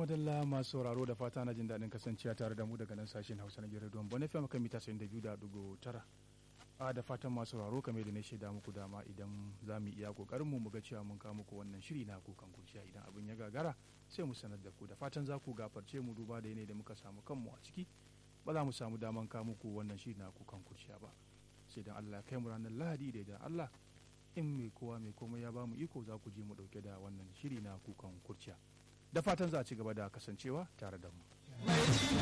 madalla masu sauraro da fata na jin daɗin kasancewa tare da mu daga nan sashen hausa na gidan don bane fm kan mita 92.9 a da fatan masu sauraro kame da na shaida muku dama idan za mu iya kokarin mu ga cewa mun kawo muku wannan shiri na kukan kurciya idan abin ya gagara sai mu sanar da ku da fatan za ku gafarce mu duba da yanayi da muka samu kanmu a ciki ba za mu samu daman kawo muku wannan shiri na kukan kurciya ba sai dan Allah ya kai mu ranar Lahadi da idan Allah in mai kowa mai komai ya ba mu iko za ku je mu dauke da wannan shiri na kukan kurciya da fatan za a ci gaba da kasancewa tare da mu.